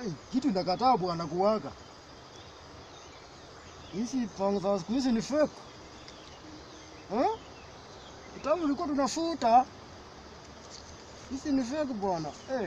Hey, kitu inakataa bwana kuwaka. Hizi panga za siku hizi ni fake. Eh? Kitabu ulikuwa tunafuta. Hizi ni fake bwana. Eh.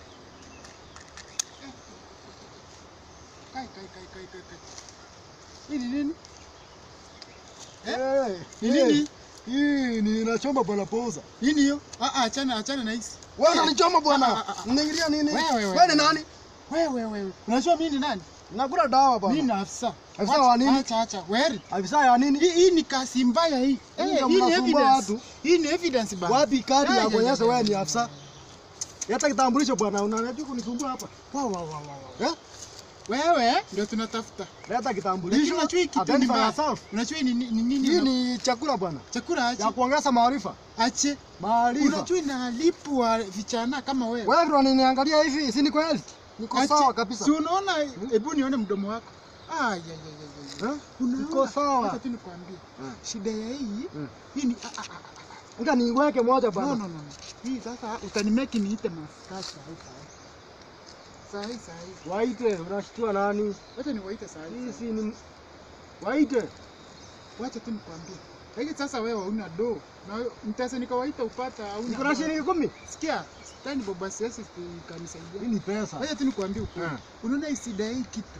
Kai, kai, kai, kai, kai, kai. Hii ni nini? Eh? Eh, Ni eh, nini? Hii ni inachoma bwana poza. Nini hiyo? Ah, ah, achana, achana na hizi. Wewe unanichoma Ah, bwana. ah, ah. Unaingilia nini? Wewe, wewe, Wewe ni wewe. nani? Wewe, wewe. Unajua mimi ni nani? Nakula dawa Mimi bwana. ni afisa. Afisa Wacha- wa nini? Acha, acha. Wewe. Afisa ya nini? Hii hii ni kasi mbaya hii. Hii Eh, ndio hii ni mnasumbua evidence. watu. Hii ni evidence bana. Wapi kadi Ay, ya ay, kuonyesha ay, wewe ay, ni ay, afisa? Leta kitambulisho bwana, unanajua kunisumbua hapa. Wa, wa, wa, wa, wa. Eh? Wewe ndio tunatafuta. Leta Lakini kitambulisho. unajua hii kitu ni Identify mbaya. yourself. Unajua hii ni ni- ni nini? Hii una- ni chakula bwana. chakula ache. Ya kuongeza maarifa. Ache. Maarifa. Unajua inalipwa vijana kama wewe. Wewe ndio unaniangalia hivi, si ni kweli? Niko Ache. sawa kabisa. Si unaona, hebu nione mdomo wako. Ah, ya, ya, ya, ya, ya. Eh? Unaona? Niko sawa. Acha tu nikwambie. Mm. Shida ya hii, Mm. hii ni ah, ah, ah, Nika niweke moja ah. No, bwana. no, no, no. Hii sasa utanimeki niite maskasha hii saa hii. Saa hii, saa hii. Waite, unashtua nani? Wacha niwaite saa hii. Hii si ni Waite. Wacha tu nikwambie. Lakini sasa wewe hauna do. Na wewe- nitaweza nikawaita upata hauna. Kuna do. shilingi kumi? Sikia, tani baba siasi kanisaidia. Hii ni pesa. Wacha tu nikwambie ukweli. Mm. Unaona hii shida hii kitu.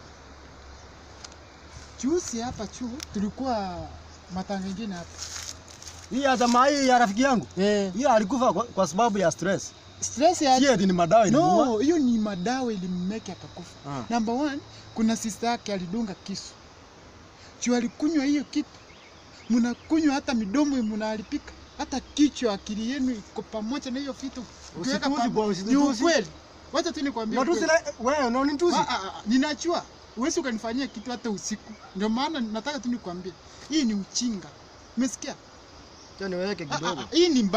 Juzi hapa chu tulikuwa matanga ingine hapa. Hii ya jamaa hii ya rafiki yangu. Eh, Hii alikufa kwa, kwa sababu ya stress. stress ya Si eti ni madawa ilimuua. No, hiyo ni madawa ilimmeke akakufa. Ah. Number one, kuna sister yake alidunga kisu. Juu alikunywa hiyo kitu. Mnakunywa hata midomo mnaharibika. Hata kichwa akili yenu iko pamoja na hiyo vitu. Ukiweka Usitusi pam- bwana, Ni usitusi. ukweli. Wacha tu nikwambie. Natusi ukweli. na wewe unanitusi. Ah, ah, ah, ninajua huwezi ukanifanyia kitu hata usiku. Ndio maana nataka tu nikwambie, hii ni uchinga. Umesikia? Acha niweke Ah, ah, kidogo. ah, Hii ni